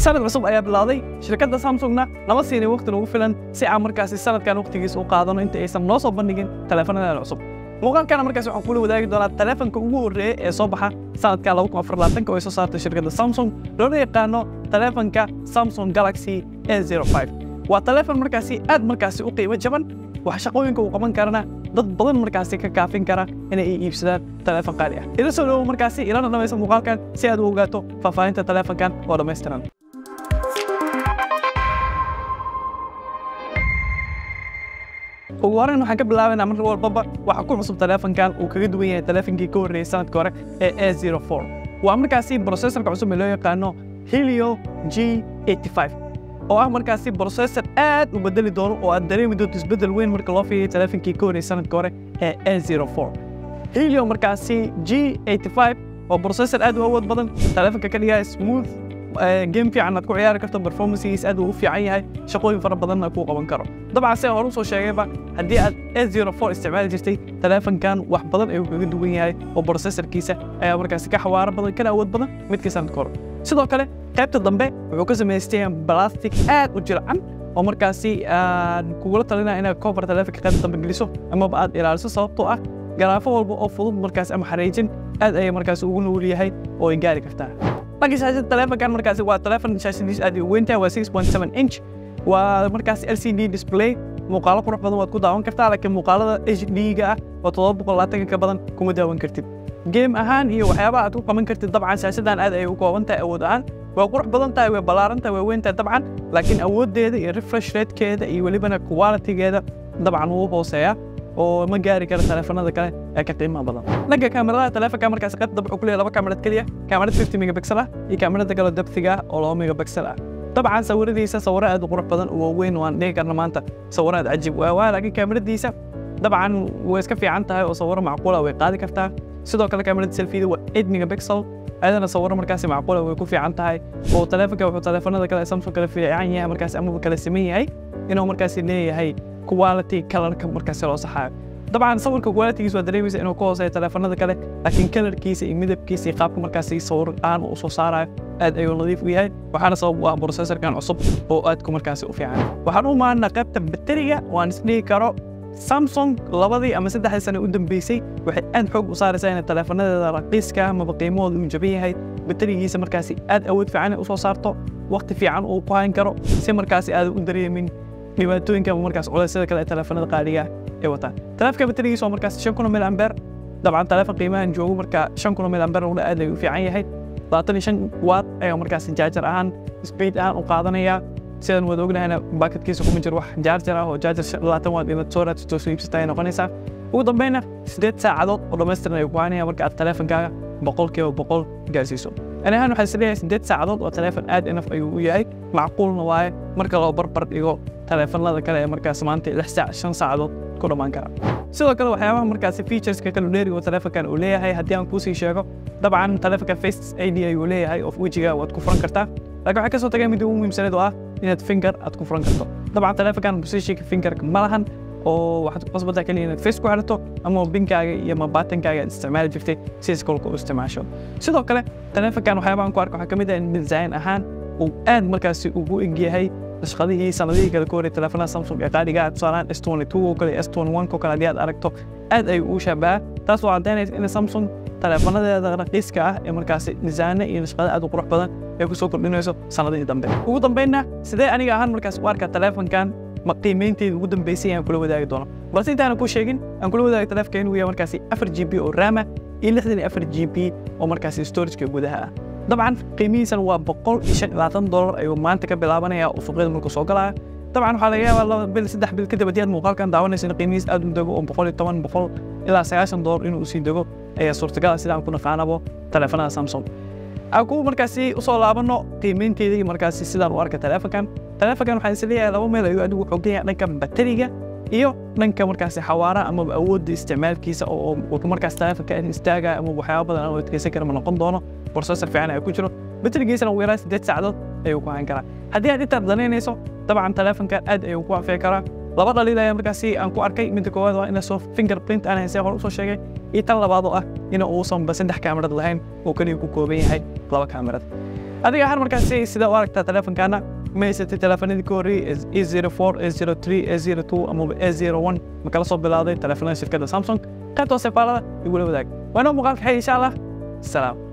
sanad cusub ayaa bilowday shirkadda samsungna nama siinay waqti nagu filan si aan markaasi sanadkan waqtigiisa u qaadano inta aysan noo soo bandhigin taleefanadan cusub muuqaalkana markaasi waxaan kula wadaagi doonaa taleefanka ugu horreeya ee soo baxa sanadka oo ay soo saartay shirkadda samsung loona yaqaano taleefanka samsung galaxy a05 waa taleefan markaasi aad markaasi u qiimo jaban wax shaqooyinka uu qaban karana dad badan markaasi ka kaafin kara inay iibsadaan taleefan qaali ah ila soo dhowo markaasi ilana dhamaysa muuqaalkan si aad u ogaato faahfaahinta taleefankan oo dhammaystiran ugu horeyn waxaan ka bilaabaynaa mar walbaba waxa ku cusub taleefankan uu kaga duwan yahay taleefankii ka horreeyay sanadka hore ee a04 waa markaasi processorka cusub ee loo yaqaano helio g85 oo ah markaasi processor aad u bedeli doono oo aad dareemi doonto isbeddel weyn marka loo fiiriyo taleefankii ka horreeyay sanadka hore ee a04 helio markaasi g85 oo processor aad u awood badan taleefanka ka dhigaya smooth game fiican aad ku ciyaari karto performancegiis aad uu u fiican yahay shaqooyin fara badanna kuu qaban karo dabcan se hore usoo sheegayba haddii aad a04 isticmaali jirtay taleefankan wax badan ayuu kaga duwan yahay oo processorkiisa ayaa markaasi ka xawaaro badan kana awood badan midkii sanadka hore sidoo kale qaybta dambe wuxuu ka samaystay plastic aad u jircan oo markaasi aan kugula talinaya inaad cover taleefanka qaybta dambe geliso amaba aad ilaaliso sababtoo ah garaafo walba oo fudud markaasi ama xariijin aad ayay markaasi ugu nugul yahay oo ay gaari kartaa dhanka shaashada taleefankan markaasi waa taleefan shaashadiis aad u weyn tahay waa 6.7 inch waa markaasi LCD display muuqaalo qurux badan waad ku daawan kartaa laakiin muuqaalada HD-ga ah oo todoba boqol labaatan ka badan kuma daawan kartid game ahaan iyo waxyaabaha aad ku qaban kartid dabcan shaashadan aad ayay u kooban tahay awood ahaan waa qurux badan tahay way ballaaran tahay way weyn tahay dabcan laakiin awooddeeda iyo refresh ratekeeda iyo welibana qualitygeeda dabcan wuu hooseeyaa oo ma gaari kara taleefanada kale ee ka qiimaha badan dhanka kaamiradaha taleefanka markaasi qaybta dambe wuxuu ku leeyahay laba kaamirad keliya kaamirad 50 megapixel ah iyo kaamirada kale depthiga ah oo 2 megapixel ah dabcan sawiradiisa sawiro aad u qurux badan oo weyn waan dhihi karna maanta sawiro aad cajiib waa waa laakiin kaamiradiisa dabcan way iska fiican tahay oo sawiro macquula way qaadi kartaa sidoo kale kaamirada selfida waa 8 megapixel ayadana sawiro markaasi macquula way ku fiican tahay oo taleefanka wuxuu taleefanada kale samsung kale fiican yahay markaasi amaba kale siman yahay inuu markaasi leeyahay quality kalarka markaasi loo saxaayo dabcan sawirka qualitygiisa waa dareemaysa inuu ka hooseeyo taleefanada kale laakiin kalarkiisa iyo midabkiisa iyo qaabka markaasi sawir aan u soo saarayo aad ayuu nadiif u yahay waxaana sabab u ah processorkan cusub oo aadku markaasi u fiican waxaan u maanaa qaybta bateriga waan isdhihi karo samsung labadii ama saddexdii sane u dambeysay waxay aad xoog u saaraysaa inay taleefanadeeda raqiiska amaba qiimahooda uu jaban yahay baterigiisa markaasi aad awood fiican u soo saarto waqti fiican uu ku hayn karo si markaasi aad u dareemin dhibaatooyinka ama markaas culeysyada kale ee taleefanada qaaliga ay wataan taleefanka baterigiisa waa markaas shan kun mil ambeer dabcan taleefan qiimahan joogo marka shan kun mil ambeer ula aad ayuu u fiican yahay labaatan iyo shan watt ayaa markaas jaajar ahaan speed ahaan u qaadanaya sidaan wada ognahayna baakadkiisa kuma jiro wax jaajar ah oo jaajar labaatan watt inaad soo raadsato soo iibsata ay noqonaysaa ugu dambeynna siddeed saacadood oo dhammaystiran ayuu ku haynaya marka aad taleefankaaga boqolkiiba boqol gaarsiiso ani ahaan waxaa isleeyahay siddeed saacadood oo taleefan aad inaf ayuu u yahay macquulna waaye marka loo barbar dhigo taleefanada kale ee markaas maanta lix saac shan saacadood ku dhammaan kara sidoo kale waxyaabaha markaasi featureska kala dheeriga oo taleefankan uu leeyahay haddii aan kuusii sheego dabcan taleefanka face id ayuu leeyahay oo wejiga waad ku furan kartaa laakiin waxaa kasoo tagay mid ugu muhiimsaneed oo ah inaad finger aad ku furan karto dabcan taleefankan positionka fingerka ma lahan oo waxaad ku qasbantaa keliya inaad face ku xidhato ama binkaaga iyo ama baatankaaga aad isticmaali jirtay si iskolka u isticmaasho sidoo kale taleefankan waxyaabahan ku arka waxaa ka mid ah in design ahaan uu aad markaasi ugu egyahay nashqadihii sanadihii kale ka horey taleefanada samsung ee qaaliga ah tusaalaan s22 oo kale s21 oo kale haddii aad aragto aad ayuu u shabaha taas oo caddaynaysa in samsung taleefanadeeda raqiiska ah ee markaasi nisaane iyo nashqada aad u qurux badan ay ku soo kordhinayso sanadihii dambe ugu dambeynna sidee aniga ahaan markaas u arkaa taleefankan ma qiimaynteeda ugu dambeysay aan kula wadaagi doono balse intaana ku sheegin aan kula wadaagi taleefanka inuu yahay markaasi afar g b oo raama iyo lixdan iyo afar g b oo markaasi storageka gudaha ah dabcan qiimihiisana waa boqol iyo shan iyo labaatan dolar ayuu maanta ka bilaabanaya oo suuqyada markuu soo galaya dabcan waxaa laga yaabaa laba bil saddex bil kadib haddii aad muuqaalkan daawanaysa in qiimihiis aad u dego oo boqol iyo toban boqol ilaa sagaashan dolar inuu usii dego ayaa suurtagala sida aan ku naqaanabo taleefanada samsung aan ku markaasi usoo laabano qiimaynteeda iyo markaasi sidaan u arka taleefankan taleefankan waxaan is leeyahay laba meel ayuu adigu xooggan yahay dhanka bateriga iyo dhanka markaasi xawaara ama awoodda isticmaalkiisa oo uu markaas taleefanka istaaga ama waxyaaba badan aan adkeysan kara ma noqon doono processor fiican ay ku jiro baterigiisana ugu yaraan siddeed saacadood ayuu ku hayn karaa haddii aad intaad danaynayso dabcan taleefankan aad ayuu ku anfici karaa laba dhaliil ayaa markaasi aan ku arkay midda koowaad waa ina soo fingerprint aan haysay hore usoo sheegay iyo tan labaad oo ah ina uusan ba saddex kaamirad lahayn oo keliya ku kooban yahay laba kaamirad adiga har markaasi sida u aragtaa teleefankaana ma haysatay teleefanadii ka horreeyey a zero four a zero three a zero two amaba a zero one ma kala soo bilowday teleefanada shirkadda samsung qaybta hoose faalada igula wadaag waa inoo muuqaalka xay insha allah salaam